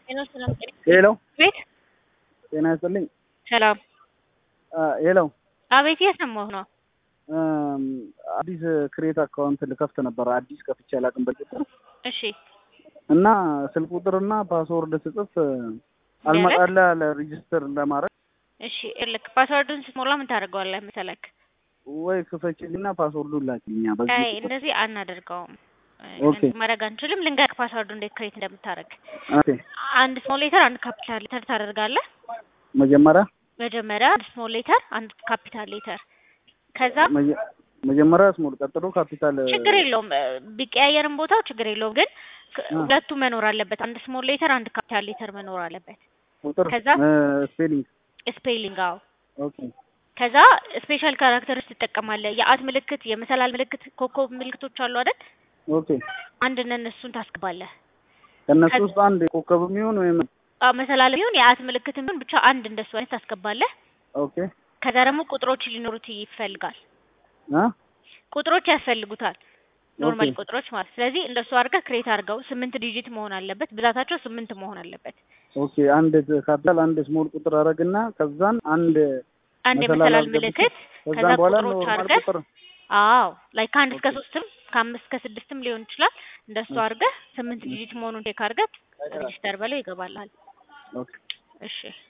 ሄሎ ሰላም ጤና ሄሎ ቤት ጤና ይስጥልኝ። ሰላም ሄሎ አቤት እየሰማሁ ነው። አዲስ ክሬት አካውንት ልከፍት ነበር። አዲስ ከፍቼ አላውቅም በፊት እሺ እና ስልክ ቁጥርና ፓስወርድ ስጽፍ አልመጣልህ አለ ሬጅስተር ለማድረግ እሺ ልክ ፓስወርዱን ስትሞላ ምን ታደርገዋለህ መሰለክ? ወይ ክፈችልኝና ፓስወርዱን ላኪልኛ። በዚህ አይ ቁጥር እንደዚህ አናደርገውም። ኦኬ። እንደዚህ ማድረግ አንችልም። ልንገርህ ፓስወርዱ እንዴት ክሬት እንደምታደርግ። ኦኬ። አንድ ስሞል ሌተር አንድ ካፒታል ሌተር ታደርጋለህ። መጀመሪያ መጀመሪያ አንድ ስሞል ሌተር አንድ ካፒታል ሌተር ከዛ መጀ- መጀመሪያ ስሞል ቀጥሎ ካፒታል ችግር የለውም እ፣ ቢቀያየርም ቦታው ችግር የለውም። ግን ክ- አ። ሁለቱ መኖር አለበት። አንድ ስሞል ሌተር አንድ ካፒታል ሌተር መኖር አለበት። ቁጥር ከዛ ስፔሊንግ ስፔሊንግ አዎ። ኦኬ ከዛ ስፔሻል ካራክተርስ ትጠቀማለህ። የአት ምልክት፣ የመሰላል ምልክት፣ ኮከብ ምልክቶች አሉ አይደል? ኦኬ። አንድን እነሱን ታስገባለህ። ከእነሱ ከ- ውስጥ አንድ ኮከብ የሚሆን ወይም አዎ መሰላል ቢሆን የአት ምልክት ቢሆን ብቻ አንድ እንደሱ አይነት ታስገባለህ። ኦኬ ከዛ ደግሞ ቁጥሮች ሊኖሩት ይፈልጋል። አ ቁጥሮች ያስፈልጉታል። ኖርማል ኦኬ። ቁጥሮች ማለት ስለዚህ እንደሱ አድርገህ ክሬት አድርገው። ስምንት ዲጂት መሆን አለበት። ብዛታቸው ስምንት መሆን አለበት። ኦኬ አንድ ካፒታል አንድ ስሞል ቁጥር አደረግና ከዛን አንድ አንድ መሰላል የመሰላል አስገብቼ ምልክት ከዛ ከዛም በኋላ ቁጥሮች ኖርማል አድርገህ ቁጥር አዎ ላይ ከአንድ እስከ ኦኬ። ሶስትም ከአምስት እስከ ስድስትም ሊሆን ይችላል። እንደሱ አድርገህ ስምንት ዲጂት መሆኑን ቼክ አድርገህ ሬጂስተር በለው ይገባልሃል። ኦኬ እሺ